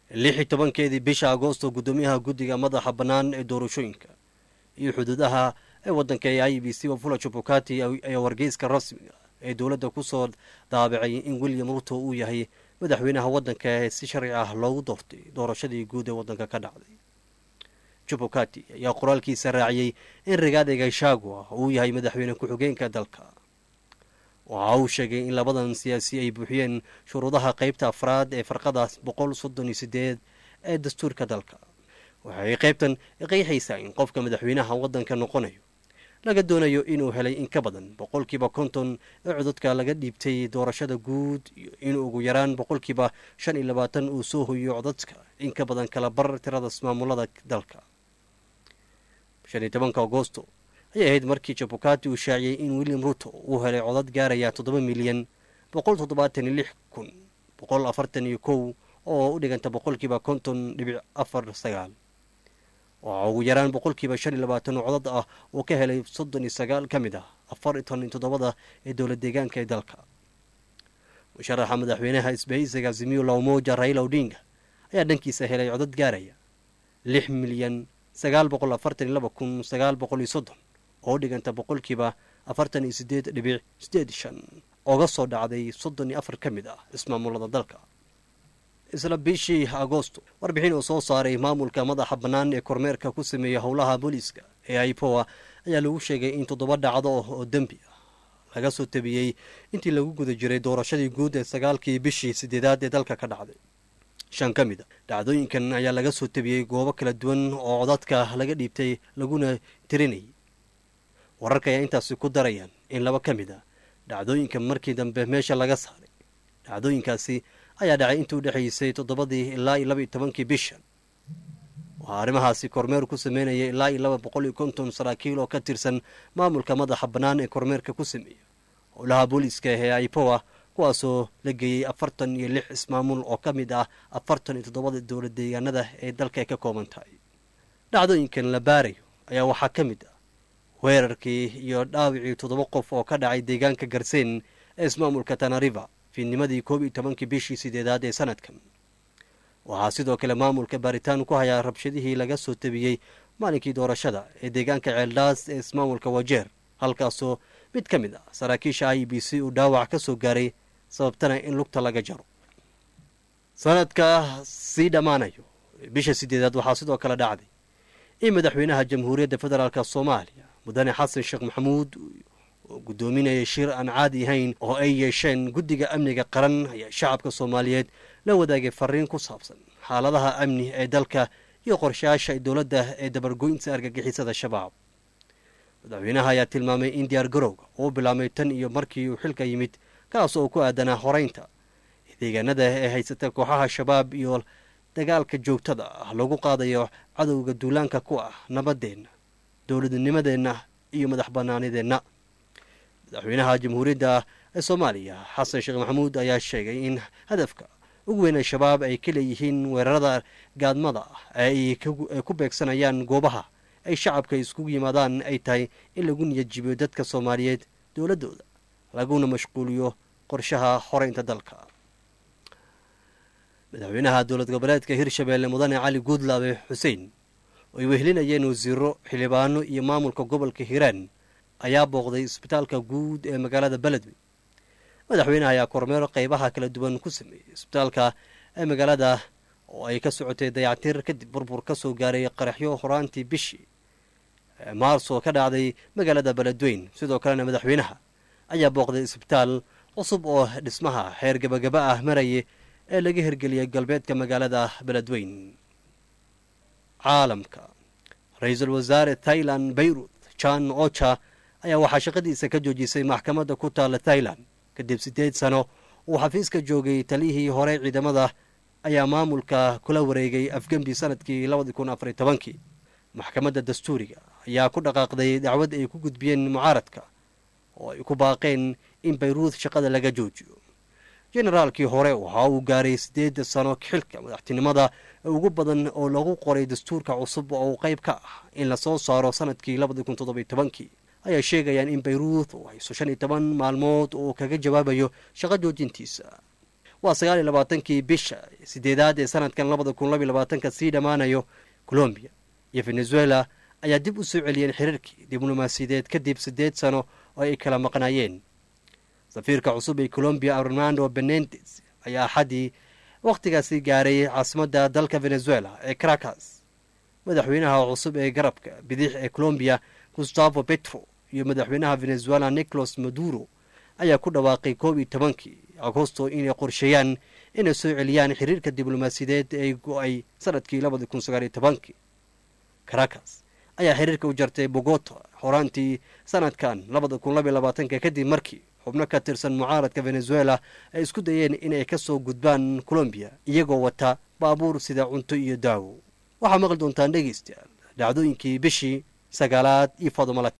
lix iyo tobankeedii bisha agoosto guddoomiyaha guddiga madaxa bannaan ee doorashooyinka iyo xuduudaha ee waddanka ee i b c wafula jubukati ayaa wargeyska rasmiga ee dowladda ku soo daabacay in william ruto uu yahay madaxweynaha waddanka ee si sharci ah loogu doortay doorashadii guud ee waddanka ka dhacday jubukati ayaa qoraalkiisa raaciyey in rigaade gashagua uu yahay madaxweyne ku-xigeenka dalka waxa uu sheegay in labadan siyaasi ay buuxiyeen shuruudaha qeybta afraad ee farqada boqol soddon iyo sideed ee dastuurka dalka waxay qaybtan qeexaysaa in qofka madaxweynaha waddanka noqonayo laga doonayo inuu helay in ka badan boqolkiiba konton ee codadka laga dhiibtay doorashada guud iyo in ugu yaraan boqolkiiba shan iyo labaatan uu soo hoyiyo codadka in ka badan kala bar tirada ismaamulada dalka shan iyo tobanka agosto ayay ahayd markii jabukati uu shaaciyey in william ruto uu helay codad gaaraya toddoba milyan boqol toddobaatan iyo lix kun boqol afartan iyo kow oo u dhiganta boqolkiiba konton dhibic afar sagaal waxaa ugu yaraan boqolkiiba shan iyo labaatan oo codad ah uu ka helay soddon iyo sagaal ka mid ah afar iyo toban iyo toddobada ee dowla deegaanka ee dalka musharaxa madaxweynaha isbahaysiga azimiyo laumoja raila odinga ayaa dhankiisa helay codad gaaraya lix milyan sagaal boqol afartan iyo laba kun sagaal boqol iyo soddon oo u dhiganta boqolkiiba afartan iyo sideed dhibic sideed shan ooga soo dhacday soddon iyo afar ka mid ah ismaamulada dalka isla bishii agoosto warbixin uu soo saaray maamulka madaxa bannaan ee kormeerka ku sameeya howlaha booliiska ee aipoa ayaa lagu sheegay in toddoba dhacdo oo dembi ah laga soo tabiyey intii lagu guda jiray doorashadii guud ee sagaalkii bishii sideedaad ee dalka ka dhacday shan ka mid a dhacdooyinkan ayaa laga soo tabiyey goobo kala duwan oo codadka laga dhiibtay laguna tirinayay wararka ayaa intaasi ku darayaan in laba ka mid a dhacdooyinka markii dambe meesha laga saaray dhacdooyinkaasi ayaa dhacay intii u dhexaysay toddobadii ilaa iyo laba iyo tobankii bishan waxaa arrimahaasi kormeer ku sameynaya ilaa iyo laba boqol iyo konton saraakiil oo ka tirsan maamulka madaxa bannaan ee kormeerka ku sameeya howlaha booliiska ee aipoa kuwaasoo la geeyey afartan iyo lix ismaamul oo ka mid ah afartan iyo toddobada dowlad deegaanada ee dalka ay ka kooban tahay dhacdooyinkan la baarayo ayaa waxaa ka mid ah weerarkii iyo dhaawicii toddoba qof oo ka dhacay deegaanka garseen ee ismaamulka tanariva fiidnimadii koob iyo tobankii bishii sideedaad ee sanadkan waxaa sidoo kale maamulka baaritaan ku hayaa rabshadihii laga soo tabiyey maalinkii doorashada ee deegaanka ceeldhaas ee ismaamulka wajeer halkaasoo mid ka mid ah saraakiisha i b c uu dhaawac ka soo gaaray sababtana in lugta laga jaro sanadka sii dhammaanayo bisha sideedaad waxaa sidoo kale dhacday in madaxweynaha jamhuuriyadda federaalk soomaaliya mudane xasan sheekh maxamuud oo guddoominaya shir aan caadi ahayn oo ay yeesheen guddiga amniga qaran ayaa shacabka soomaaliyeed la wadaagay fariin ku saabsan xaaladaha amni ee dalka iyo qorshayaasha dowladda ee dabargoynta argagixisada shabaab madaxweynaha ayaa tilmaamay in diyaar garowga uu bilaabmay tan iyo markii uu xilka yimid kaas oo ku aadanaa horeynta deegaanada ee haysata kooxaha shabaab iyo dagaalka joogtada ah lagu qaadayo cadowga duulaanka ku ah nabadeenna dowladnimadeenna iyo madax banaanideenna madaxweynaha jamhuuriyadda ee soomaaliya xasan sheekh maxamuud ayaa sheegay in hadafka ugu weyn al-shabaab ay ka leeyihiin weerarada gaadmada ah ee ay ku beegsanayaan goobaha ay shacabka iskugu yimaadaan ay tahay in lagu niyadjibiyo dadka soomaaliyeed dowladdooda laguna mashquuliyo qorshaha xoreynta dalka madaxweynaha dowlad goboleedka hirshabeelle mudane cali guudlaabe xuseen oo ay wehelinayeen wasiiro xildhibaano iyo maamulka gobolka hiiraan ayaa booqday isbitaalka guud ee magaalada beledwey madaxweynaha ayaa kormeer qeybaha kala duwan ku sameeyey isbitaalka ee magaalada oo ay ka socotay dayactir kadib burbur ka soo gaaray qaraxyo horaantii bishii maars oo ka dhacday magaalada beledweyn sidoo kalena madaxweynaha ayaa booqday isbitaal cusub oo dhismaha xeer gabagaba ah maraya ee laga hirgeliyay galbeedka magaalada beledweyn caalamka ra-iisul wasaare thailand bayrut jan ocha ayaa waxaa shaqadiisa ka joojisay maxkamadda ku taalla thailand kadib siddeed sano uu xafiiska joogay taliyihii hore ciidamada ayaa maamulka kula wareegay afgembi sanadkii labadi kun afariy tobankii maxkamadda dastuuriga ayaa ku dhaqaaqday dacwad ay ku gudbiyeen mucaaradka oo ay ku baaqeen in bayruud shaqada laga joojiyo generaalkii hore waxa uu gaaray siddeed sano xilka madaxtinimada ugu badan oo lagu qoray dastuurka cusub oo uu qayb ka ah in lasoo saaro sanadkii labadi kun toddobiy tobankii ayaa sheegayaan in bayruud uu hayso shan iyo toban maalmood oo kaga jawaabayo shaqo joojintiisa waa sagaal iyo labaatankii bisha sideedaad ee sanadkan labada kun labiyo labaatanka sii dhammaanayo colombiya iyo venezuela ayaa dib u soo celiyeen xiriirkii diblomaasiyadeed kadib siddeed sano oo ay kala maqnaayeen safiirka cusub ee colombiya armando benendes ayaa axaddii wakhtigaasi gaaray caasimadda dalka venezuela ee caracas madaxweynaha cusub ee garabka bidix ee colombiya gustavo petro iyo madaxweynaha venezuela nicolas maduro ayaa ku dhawaaqay koob iyo tobankii agosto inay qorsheeyaan inay soo celiyaan xiriirka diblomaasiyadeed ee go-ay sanadkii labada kun sagaaliyo tobankii caracas ayaa xiriirka u jartay bogota horaantii sanadkan labada kun labiyo labaatanka kadib markii xubno ka tirsan mucaaradka venezuela ay isku dayeen inay ka soo gudbaan colombiya iyagoo wata baabuur sida cunto iyo daawo waxaa maqli doontaan dhegaystayaal dhacdooyinkii bishii sagaalaad iyo fadumala